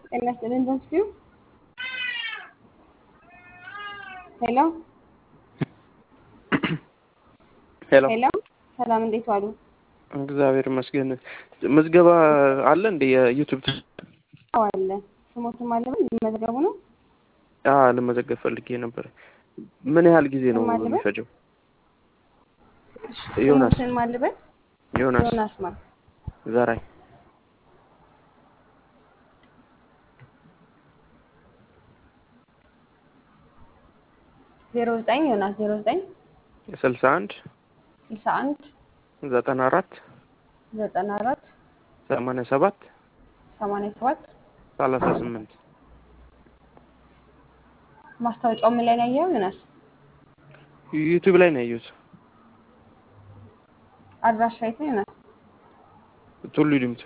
ጤና ይስጥልኝ በስቲው ሄሎ ሄሎ ሄሎ ሰላም እንዴት ዋሉ? እግዚአብሔር ይመስገን። ምዝገባ አለ እንደ የዩቱብ አዎ አለ። ስሞትም አለ በል ሊመዘገቡ ነው። አዎ ልመዘገብ ፈልጌ ነበር። ምን ያህል ጊዜ ነው ስም አለ በል? የሚፈጀው? ዮናስ ስሞትን ማልበል ዮናስ ዮናስ ማ ዘራይ ዜሮ ዘጠኝ ዮናስ ዜሮ ዘጠኝ ስልሳ አንድ ስልሳ አንድ ዘጠና አራት ዘጠና አራት ሰማንያ ሰባት ሰማንያ ሰባት ሰላሳ ስምንት ማስታወቂያው ምን ላይ ነው ያየኸው ዮናስ? ዩቱብ ላይ ነው ያየሁት። አድራሻ የት ነው ዮናስ? ቱሉ ዲምቱ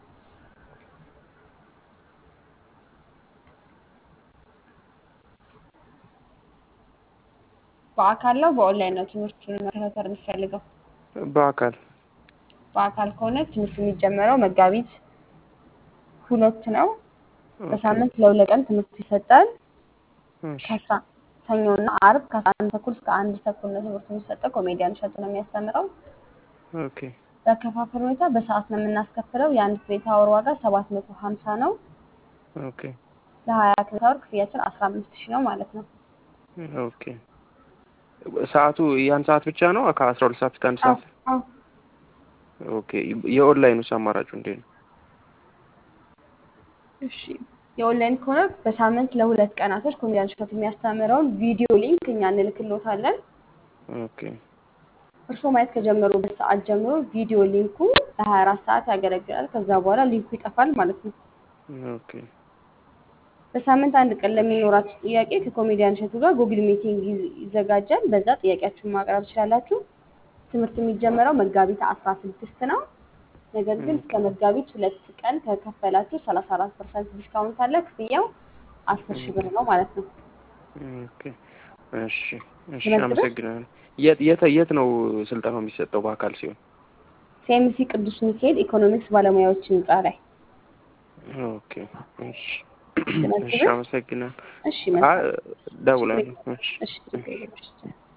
በአካል ነው በኦንላይን ነው ትምህርቱን መከታተል የምትፈልገው? በአካል በአካል ከሆነ ትምህርት የሚጀመረው መጋቢት ሁለት ነው። በሳምንት ለሁለት ቀን ትምህርት ይሰጣል። እሺ፣ ከአስራ ሰኞና አርብ ከአስራ አንድ ተኩል እስከ አንድ ተኩል ነው ትምህርቱ የሚሰጠው። ኮሜዲያን እሸቱ ነው የሚያስተምረው። ኦኬ በአከፋፈል ሁኔታ በሰዓት ነው የምናስከፍለው። የአንድ ክሬዲት አወር ዋጋ ሰባት መቶ ሀምሳ ነው። ኦኬ ለሀያ ክሬዲት አወር ክፍያችን አስራ አምስት ሺህ ነው ማለት ነው። ኦኬ። ሰዓቱ ያን ሰዓት ብቻ ነው ከአስራ ሁለት ሰዓት እስከ አንድ አዎ ሰዓት? አዎ ኦኬ። የኦንላይኑስ አማራጩ እንዴት ነው? እሺ የኦንላይን ከሆነ በሳምንት ለሁለት ቀናቶች ኮሜዲያን እሸቱ የሚያስተምረውን ቪዲዮ ሊንክ እኛ እንልክሎታለን። ኦኬ እርስዎ ማየት ከጀመሩበት ሰዓት ጀምሮ ቪዲዮ ሊንኩ ለሀያ አራት ሰዓት ያገለግላል። ከዛ በኋላ ሊንኩ ይጠፋል ማለት ነው። ኦኬ በሳምንት አንድ ቀን ለሚኖራችሁ ጥያቄ ከኮሜዲያን እሸቱ ጋር ጉግል ሚቲንግ ይዝ- ይዘጋጃል። በዛ ጥያቄያችሁን ማቅረብ ትችላላችሁ። ትምህርት የሚጀመረው መጋቢት አስራ ስድስት ነው። ነገር ግን እስከ መጋቢት ሁለት ቀን ከከፈላችሁ ሰላሳ አራት ፐርሰንት ዲስካውንት አለ። ክፍያው አስር ሺህ ብር ነው ማለት ነው። ኦኬ። እሺ እሺ፣ ልመዝግብህ? አመሰግናለሁ። የት የት የት ነው ስልጠናው የሚሰጠው በአካል ሲሆን? ሲኤምሲ ቅዱስ ሚካኤል ኢኮኖሚክስ ባለሙያዎች ህንፃ ላይ። ኦኬ እሺ ልመዝግብህ? እሺ፣ አመሰግናለሁ። እሺ አ መልካም። ደውላለሁ። እሺ እሺ ችግር የለም። እሺ